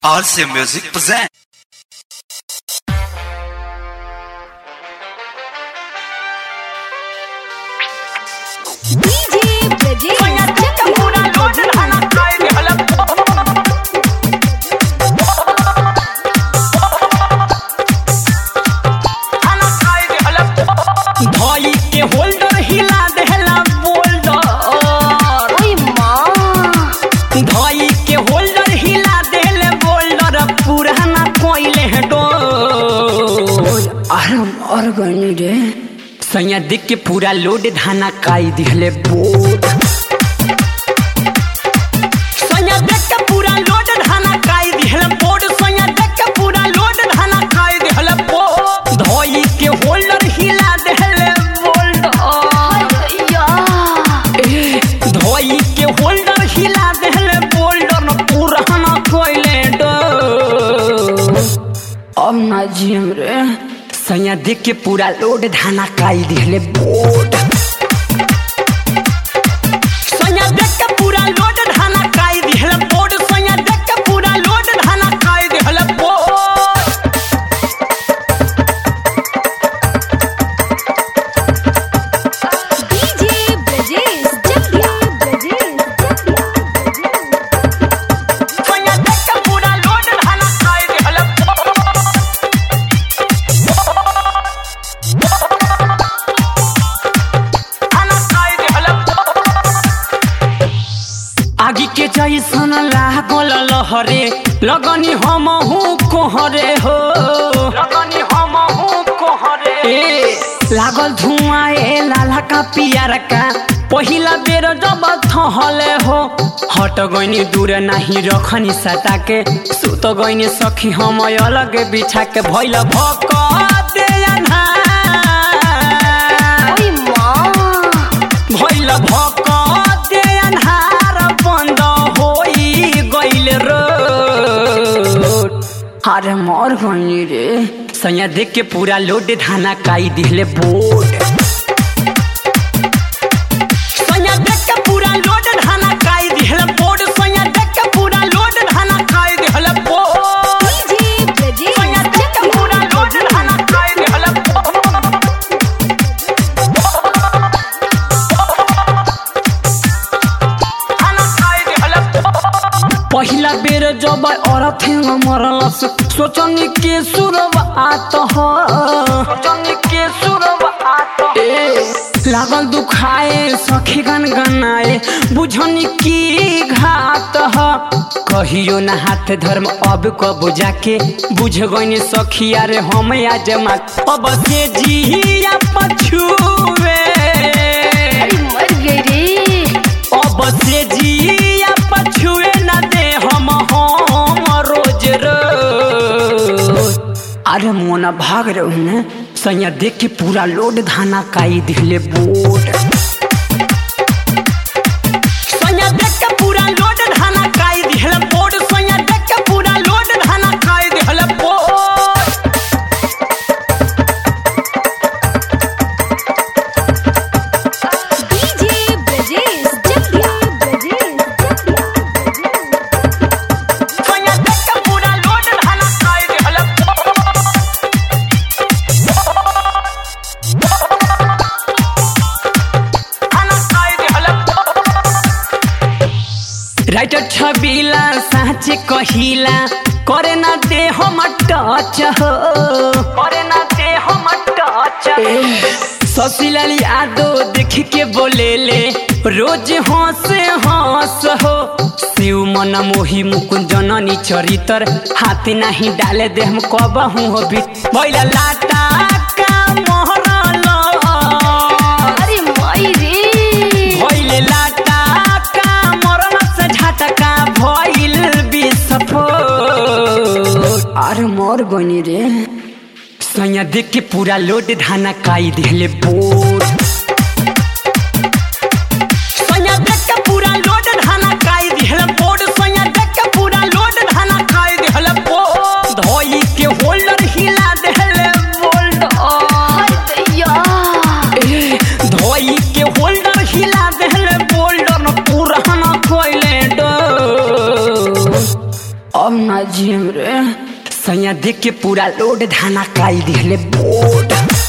RC Music present. DJ Brajesh धोई के holder हिला देहला बोल्डर ओए माँ धोई के होल्डर हिला देले बोल्डर पुराना कोइले है डोर अरे और गनी रे सैया देख के पूरा लोड धाना काई दिहले बोर्ड सैया देख के पूरा लोड धाना काई दिहले बोर्ड सैया देख के पूरा लोड धाना काई दिहले बोर्ड धोई के होल्डर हिला देहले बोल्डर या धोई के होल्डर हिला देहले बोल्डर न पुराना कोइले डो अब ना जियम रे सैया देख के पूरा लोड धाना काई दिहले बोर्ड सैया देख के पूरा लोड धाना काई दिहले बोर्ड सैया देख के पूरा लोड धाना काई दिहले board DJ Brajesh Jagya Brajesh Jagya सैया देख के पूरा लोड धाना काई दिहले बोर्ड आगी के जैसन लागल लहरे लगनी हम कोहरे हो लगनी हम कोहरे ए लागल धुआं ए लाला का पियर का पहिला बेर जब थहले हो हट गइनी दूर नाही रखनी सटा के सुत गइनी सखी हम अलग बिछा के भइल भक दे अन्हार ओए माँ भइल भक दे अन्हार बन्द होइ गइल रोड अरे मर गइनी रे सैया देख के पूरा लोड धाना काई दिहले बोर्ड सैया देख के पूरा लोड धाना काई दिहले बोर्ड सैया देख के पूरा लोड धाना काई दिहले बोर्ड DJ Brajesh सैया देख के पूरा लोड धाना काई दिहले बोर्ड पहिला बेर जब औरत मरलस सोचनी के शुरुआत हो सोचनी के शुरुआत ए लागल दुखाए सखी गन गनाए बुझनी की घात ह कहियो ना हाथ धर्म अब कब जाके बुझ गइनी सखी अरे हम आज मा अब से जिया पछुए अरे मर गई रे अब से जिया पछुए न दे हम हम रोज रोज अरे मोना भाग रहे ने सैया देख के पूरा लोड धाना काई दिखले बोर्ड सैया देख के पूरा लोड धाना काई दिखले बोर्ड सैया देख के पूरा लोड धाना काई दिखले board DJ Brajesh Jagya Brajesh Jagya सैया देख के पूरा लोड धाना काई दिखले बोर्ड राइटर छबिला साँच कहिला करे ना दे हम टच हो करे ना दे हम टच ससीलाल यादव देख के बोले ले रोज हंस हंस हो शिव मन मोही मुकुंद जननी चरितर हाथ नहीं डाले दे हम कब हूँ हो भी भैला लाटा का मोहरल अरे माई रे भइल लाटा का मरण से झटका भइल विस्फोट अरे मर गइनी रे सैया देख के पूरा लोड धाना काई दिहले बोर्ड सैया देख के पूरा लोड धाना काई दिहले बोर्ड सैया देख के पूरा लोड धाना काई दिहले बोर्ड धोई के होल्डर हिला देहले बोल्डर हाय दैया धोई के होल्डर हिला देहले बोल्डर न पुराना कोइले डो अब ना जियम रे सैया देख के पूरा लोड धाना काई दिहले बोड